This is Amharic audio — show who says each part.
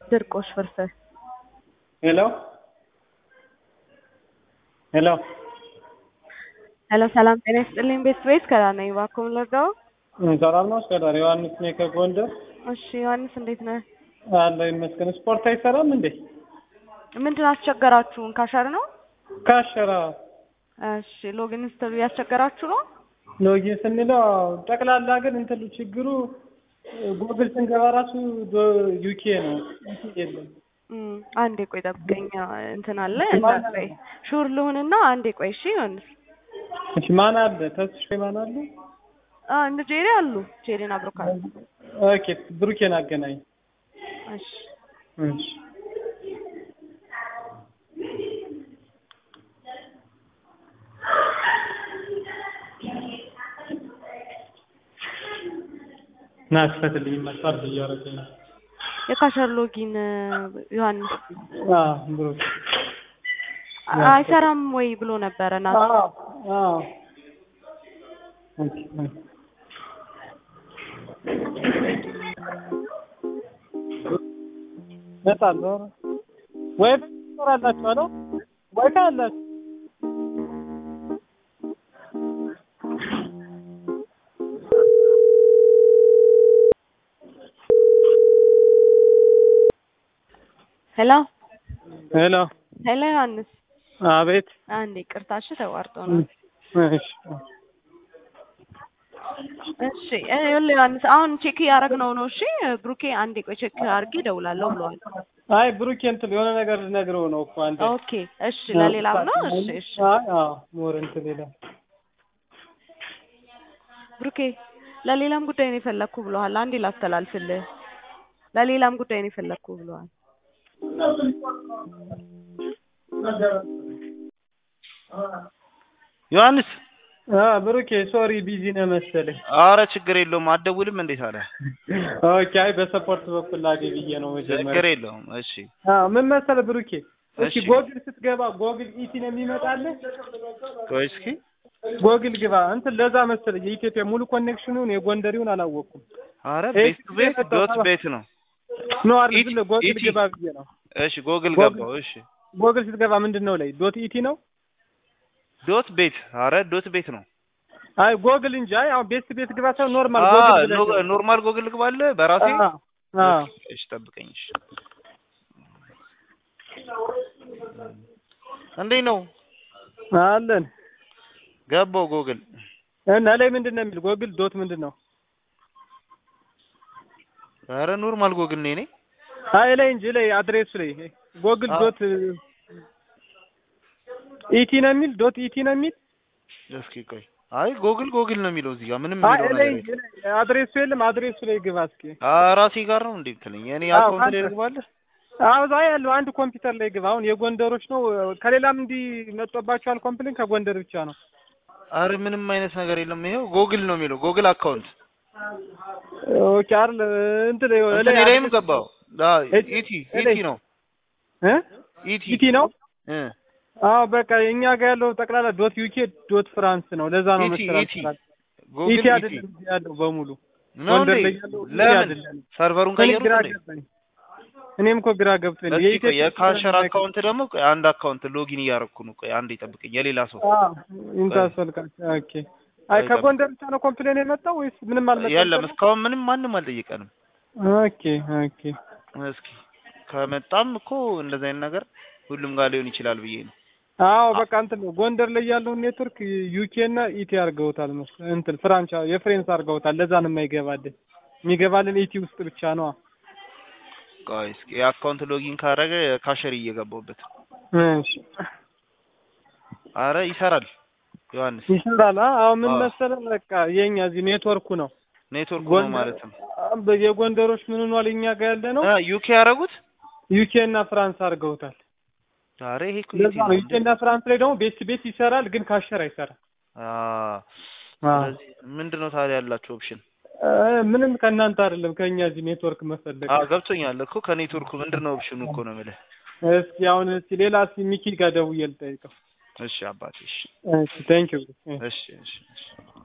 Speaker 1: ድርቆሽ ፍርፍር
Speaker 2: ሄሎ ሄሎ
Speaker 1: ሄሎ ሰላም ጤና ይስጥልኝ ቤተሰቤት ከላ ነኝ እባክዎ ምን ልርዳዎ?
Speaker 2: ሰላም ነው እስከዳር ዮሐንስ ነኝ ከጎንደር
Speaker 1: እሺ ዮሐንስ እንዴት ነህ?
Speaker 2: አለሁ ይመስገን ስፖርት አይሰራም እንዴ
Speaker 1: ምንድን አስቸገራችሁን ካሸር ነው?
Speaker 2: ካሸራ
Speaker 1: እሺ ሎጊን ስትሉ ያስቸገራችሁ ነው?
Speaker 2: ሎጊን ስንለው ጠቅላላ ግን እንትሉ ችግሩ ጉግል ስንገባ ራሱ ዩኬ ነው የለም
Speaker 1: እም፣ አንዴ ቆይ ጠብቀኝ እንትን አለ እንዳትቆይ ሹር ልሁንና አንዴ ቆይ እሺ ዮሐንስ
Speaker 2: እሺ ማን አለ ተስፋ ማን አለ
Speaker 1: አ እነ ጄሪ አሉ ጄሪን አብሮካል
Speaker 2: ኦኬ ብሩኬን አገናኝ
Speaker 1: እሺ
Speaker 2: እሺ ና ክፈትልኝ መስፈር እያደረገኝ ነው
Speaker 1: የካሸር ሎጊን ዮሐንስ
Speaker 2: አዎ ብሩክ
Speaker 1: አይሰራም ወይ ብሎ ነበረ ና
Speaker 2: አዎ አዎ ኦኬ መጣል ወይ ትሰራላችሁ አለ ወይ ካላችሁ
Speaker 1: ሄሎ
Speaker 2: ሄሎ
Speaker 1: ሄሎ ዮሐንስ
Speaker 2: አቤት
Speaker 1: አንዴ ቅርታሽ ተቋርጦ ነው
Speaker 2: እሺ
Speaker 1: እሺ ይኸውልህ ዮሐንስ አሁን ቼክ እያደረግነው ነው እሺ ብሩኬ አንዴ ቆይ ቼክ አድርጌ እደውላለሁ ብለዋል
Speaker 2: አይ ብሩኬ እንትን የሆነ ነገር ልነግረው ነው እኮ አንተ
Speaker 1: ኦኬ እሺ ለሌላም ነው እሺ እሺ
Speaker 2: አይ አዎ ሞር እንትን ሌላ
Speaker 1: ብሩኬ ለሌላም ጉዳይ ነው የፈለግኩ ብለዋል አንዴ ላስተላልፍልህ ለሌላም ጉዳይ ነው የፈለግኩ ብለዋል
Speaker 3: ዮሐንስ
Speaker 2: አ ብሩኬ ሶሪ ቢዚ ነህ መሰለኝ
Speaker 3: አረ ችግር የለውም አትደውልም እንዴት አለ
Speaker 2: ኦኬ አይ በሰፖርት በኩል ላገኝ ብዬ ነው
Speaker 3: ችግር
Speaker 2: መጀመሪያ
Speaker 3: የለውም እሺ
Speaker 2: አዎ ምን መሰለህ ብሩኬ እሺ
Speaker 3: እሺ።
Speaker 2: ጎግል ስትገባ ጎግል ኢቲ ነው የሚመጣልህ
Speaker 3: ቆይ እስኪ
Speaker 2: ጎግል ግባ እንትን ለዛ መሰለኝ የኢትዮጵያ ሙሉ ኮኔክሽኑን የጎንደሪውን አላወቅኩም
Speaker 3: አረ
Speaker 2: ኤ-
Speaker 3: ቤት ቱ ቤት
Speaker 2: ኤ-
Speaker 3: ዶት ቤት ነው
Speaker 2: ኖ አይደል
Speaker 3: ኢቲ-
Speaker 2: ዝም ብለህ ጎግል
Speaker 3: ኢቲ።
Speaker 2: ግባ ብዬ ነው
Speaker 3: እሺ ጎግል
Speaker 2: ጎግል-
Speaker 3: ገባው እሺ
Speaker 2: ጎግል ስትገባ ምንድን ነው ላይ ዶት ኢቲ ነው
Speaker 3: ዶት ቤት አረ ዶት ቤት ነው
Speaker 2: አይ ጎግል እንጂ አይ አሁን ቤት ቤት ግባ ሳይሆን ኖርማል
Speaker 3: አ
Speaker 2: ጎግል ብለህ
Speaker 3: ኖ-
Speaker 2: ግባ።
Speaker 3: ኖርማል ጎግል ግባለ በራሴ
Speaker 2: አዎ አዎ
Speaker 3: እሺ ጠብቀኝ እሺ እንዴት ነው
Speaker 2: አለን
Speaker 3: ገባው ጎግል
Speaker 2: እና ላይ ምንድን ነው የሚል ጎግል ዶት ምንድን ነው
Speaker 3: አረ ኖርማል ጎግል ነው እኔ
Speaker 2: አይ ላይ እንጂ ላይ አድሬሱ ላይ ጎግል
Speaker 3: አዎ።
Speaker 2: ዶት ኢቲ ነው የሚል ዶት ኢቲ ነው የሚል
Speaker 3: እስኪ ቆይ አይ ጎግል ጎግል ነው የሚለው እዚህ ጋር ምንም
Speaker 2: አይ
Speaker 3: የሚለው
Speaker 2: ላይ
Speaker 3: ነገር
Speaker 2: እንጂ ላይ አድሬሱ የለም አድሬሱ ላይ ግባ እስኪ
Speaker 3: የለም። ራሴ ጋር ነው እንዴ የምትለኝ እኔ
Speaker 2: አዎ፣
Speaker 3: አካውንት ላይ
Speaker 2: አንተ-
Speaker 3: ልግባለህ
Speaker 2: አዎ እዛ ያለው አንድ ኮምፒውተር ላይ ግባ አሁን የጎንደሮች ነው ከሌላም እንዲህ መጥቶባቸዋል ኮምፕሌን ከጎንደር ብቻ ነው
Speaker 3: አረ ምንም አይነት ነገር የለም ይሄው ጎግል ነው የሚለው ጎግል አካውንት
Speaker 2: ኦኬ አይደል እንትን ላይ
Speaker 3: እንትን ላይም ገባው ዳ
Speaker 2: እት-
Speaker 3: ኢቲ
Speaker 2: እላይ-
Speaker 3: ኢቲ ነው
Speaker 2: እ
Speaker 3: ኢቲ
Speaker 2: ኢቲ ነው
Speaker 3: እ
Speaker 2: አዎ በቃ እኛ ጋር ያለው ጠቅላላ ዶት ዩኬ ዶት ፍራንስ ነው ለዛ ነው
Speaker 3: ኢቲ
Speaker 2: መሰራት
Speaker 3: ኢቲ
Speaker 2: ኢቲ
Speaker 3: ጎግል ኢቲ
Speaker 2: አይደለም እዚህ ያለው በሙሉ
Speaker 3: ነው
Speaker 2: ጎንደር
Speaker 3: እንዴ
Speaker 2: ላይ ያለው ኢቲ
Speaker 3: ለምን
Speaker 2: አይደለም
Speaker 3: ሰርቨሩን
Speaker 2: እኔ
Speaker 3: ቀየሩት
Speaker 2: ግራ
Speaker 3: እንዴ
Speaker 2: ገባኝ እኔም እኮ ግራ ገብቶኝ ነው
Speaker 3: እስኪ ቆይ
Speaker 2: የኢትዮጵያ
Speaker 3: የካሸር አካውንት ደግሞ ቆይ አንድ አካውንት ሎጊን እያደረኩ ነው ቆይ አንዴ ጠብቀኝ የሌላ ሰው
Speaker 2: አዎ ኢንታስፈልካል ኦኬ አይ
Speaker 3: ቆይ
Speaker 2: ከጎንደር ብቻ ነው ኮምፕሌን የመጣው ወይስ ምንም አልመጣም
Speaker 3: የለም እስካሁን ምንም ማንም አልጠየቀንም
Speaker 2: ኦኬ ኦኬ
Speaker 3: እስኪ ከመጣም እኮ እንደዚህ አይነት ነገር ሁሉም ጋር ሊሆን ይችላል ብዬ ነው
Speaker 2: አዎ በቃ እንትን ነው ጎንደር ላይ ያለውን ኔትወርክ ዩኬ እና ኢቲ አድርገውታል መሰለኝ እንትን ፍራንቻ የፍሬንስ አድርገውታል ለዛ ነው የማይገባልን የሚገባልን ኢቲ ውስጥ ብቻ ነው
Speaker 3: ቆይ እስኪ የአካውንት ሎጊን ካረገ ካሸር እየገባሁበት
Speaker 2: እሺ
Speaker 3: አረ ይሰራል ዮሐንስ
Speaker 2: ይሰራል አ- አሁን ምን
Speaker 3: አዎ።
Speaker 2: መሰለህ በቃ የኛ እዚህ ኔትወርኩ ነው
Speaker 3: ኔትወርክ ነው
Speaker 2: ጎንደር-
Speaker 3: ማለት ነው
Speaker 2: አ- የጎንደሮች ምን ሆኗል እኛ ጋር ያለ ነው
Speaker 3: አ ዩኬ ያደረጉት
Speaker 2: ዩኬ እና ፍራንስ አድርገውታል
Speaker 3: አረ ይሄ እኮ
Speaker 2: ለዛ
Speaker 3: ኢቲ
Speaker 2: ነው
Speaker 3: ነው
Speaker 2: ዩኬ እና ፍራንስ ላይ ደግሞ ቤት ቤት ይሰራል ግን ካሸር አይሰራም
Speaker 3: አ ስለዚህ ምንድነው ታዲያ ያላችሁ ኦፕሽን
Speaker 2: አ፣ ምንም ከእናንተ አይደለም ከእኛ እዚህ ኔትወርክ መፈለግ
Speaker 3: አ ገብቶኛል እኮ ከኔትወርኩ ምንድነው ኦፕሽኑ እኮ ነው የምልህ
Speaker 2: እስኪ አሁን እስኪ ሌላ እስኪ ሚኪ ጋር ደውዬ ልጠይቀው
Speaker 3: እሺ አባቴ እሺ
Speaker 2: እሺ ቴንክ ዩ
Speaker 3: እሺ እሺ እሺ